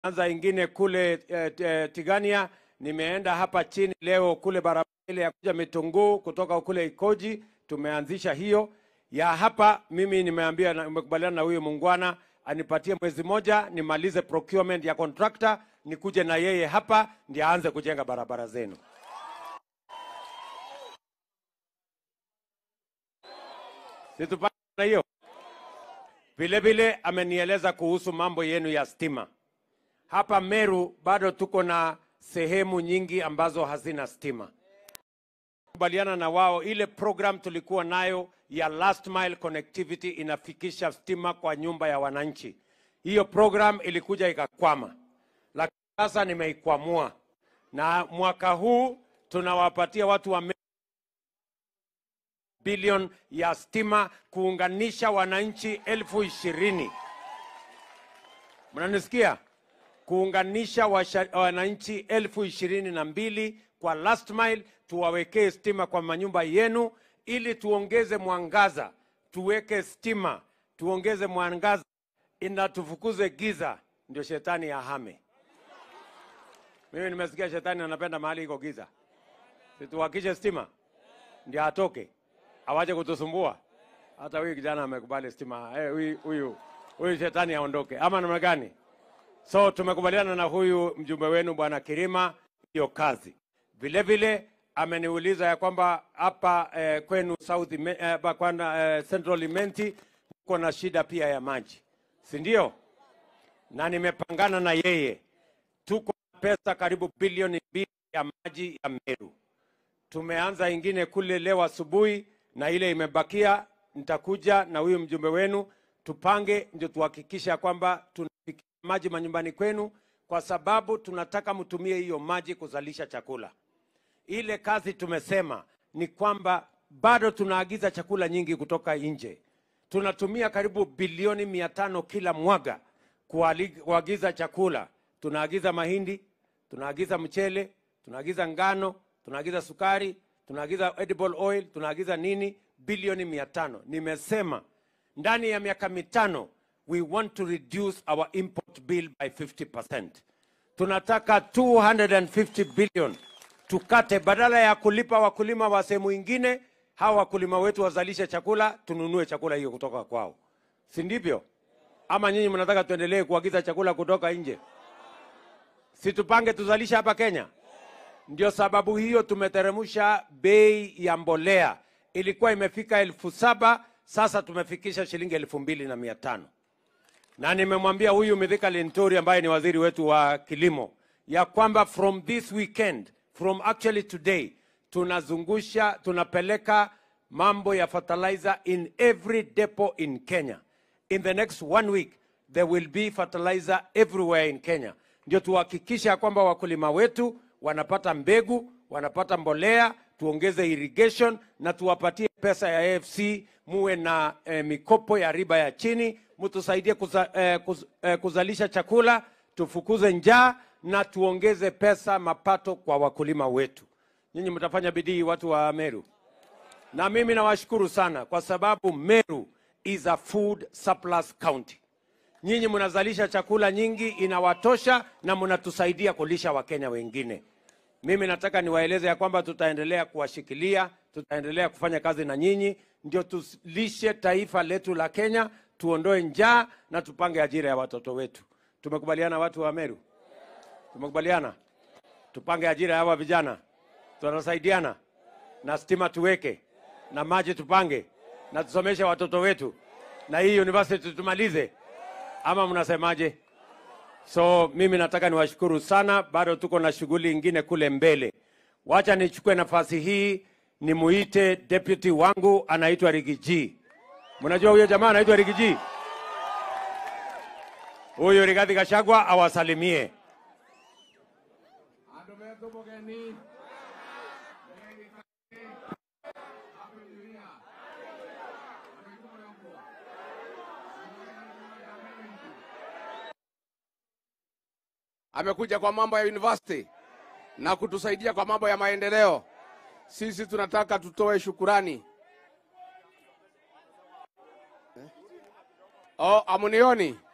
tumeanza ingine kule eh, eh, Tigania. Nimeenda hapa chini leo kule barabara ile ya kuja Mitunguu kutoka kule Ikoji, tumeanzisha hiyo ya hapa. Mimi nimeambia, na- nimekubaliana na huyu muungwana anipatie mwezi moja nimalize procurement ya contractor, nikuje na yeye hapa ndiye aanze kujenga barabara zenu. Situpate na hiyo. Vile vile amenieleza kuhusu mambo yenu ya stima. Hapa Meru bado tuko na sehemu nyingi ambazo hazina stima. Kubaliana na wao, ile program tulikuwa nayo ya last mile connectivity inafikisha stima kwa nyumba ya wananchi. Hiyo program ilikuja ikakwama, lakini sasa nimeikwamua, na mwaka huu tunawapatia watu wa Meru bilioni ya stima kuunganisha wananchi elfu ishirini. Mnanisikia? Kuunganisha washa- wananchi elfu ishirini na mbili kwa last mile, tuwawekee stima kwa manyumba yenu, ili tuongeze mwangaza, tuweke stima, tuongeze mwangaza, ina tufukuze giza, ndio shetani ahame. Mimi nimesikia shetani anapenda mahali iko giza, situwakishe stima ndio atoke awache kutusumbua. Hata huyu kijana amekubali stima. Eh, huyu huyu huyu shetani aondoke, ama namna gani? So tumekubaliana na huyu mjumbe wenu bwana Kirima hiyo kazi. Vile vile ameniuliza ya kwamba hapa eh, kwenu South Ime- eh, hapa kwana, eh, Central Imenti kuko na shida pia ya maji, si ndio? Na nimepangana na yeye, tuko na pesa karibu bilioni mbili ya maji ya Meru tumeanza ingine kule leo asubuhi na ile imebakia, nitakuja na huyu mjumbe wenu tupange, ndio tuhakikisha kwamba tunafikia maji manyumbani kwenu, kwa sababu tunataka mtumie hiyo maji kuzalisha chakula. Ile kazi tumesema ni kwamba bado tunaagiza chakula nyingi kutoka nje. Tunatumia karibu bilioni mia tano kila mwaga kuali- kuagiza chakula. Tunaagiza mahindi, tunaagiza mchele, tunaagiza ngano, tunaagiza sukari, tunaagiza edible oil, tunaagiza nini, bilioni mia tano. Nimesema ndani ya miaka mitano we want to reduce our import bill by 50%. Tunataka 250 billion tukate, badala ya kulipa wakulima wa sehemu ingine, hawa wakulima wetu wazalishe chakula, tununue chakula hiyo kutoka kwao, si ndivyo? Ama nyinyi mnataka tuendelee kuagiza chakula kutoka nje? Si tupange tuzalishe hapa Kenya? Ndio sababu hiyo tumeteremsha bei ya mbolea, ilikuwa imefika elfu saba sasa tumefikisha shilingi elfu mbili na mia tano na nimemwambia huyu Mithika Linturi ambaye ni waziri wetu wa kilimo ya kwamba from this weekend, from actually today, tunazungusha tunapeleka mambo ya fertilizer in every depot in Kenya. In the next one week there will be fertilizer everywhere in Kenya, ndio tuhakikisha kwamba wakulima wetu wanapata mbegu, wanapata mbolea, tuongeze irrigation na tuwapatie pesa ya AFC, muwe na eh, mikopo ya riba ya chini, mtusaidie kuza, eh, kuz, eh, kuzalisha chakula, tufukuze njaa na tuongeze pesa mapato kwa wakulima wetu. Nyinyi mtafanya bidii, watu wa Meru, na mimi nawashukuru sana kwa sababu Meru is a food surplus county. Nyinyi mnazalisha chakula nyingi, inawatosha na mnatusaidia kulisha Wakenya wengine. Mimi nataka niwaeleze ya kwamba tutaendelea kuwashikilia, tutaendelea kufanya kazi na nyinyi, ndio tulishe taifa letu la Kenya, tuondoe njaa na tupange ajira ya watoto wetu. Tumekubaliana watu wa Meru? Tumekubaliana tupange ajira ya hawa vijana, tunasaidiana na stima tuweke na maji tupange na tusomeshe watoto wetu na hii university tumalize, ama mnasemaje? So mimi nataka niwashukuru sana, bado tuko na shughuli ingine kule mbele. Wacha nichukue nafasi hii nimuite deputy wangu anaitwa Rigiji. Mnajua huyo jamaa anaitwa Rigiji? Huyu Rigathi Gachagua awasalimie. Andũ metũ mũgeni amekuja kwa mambo ya university na kutusaidia kwa mambo ya maendeleo. Sisi tunataka tutoe shukurani. Eh? Oh, amunioni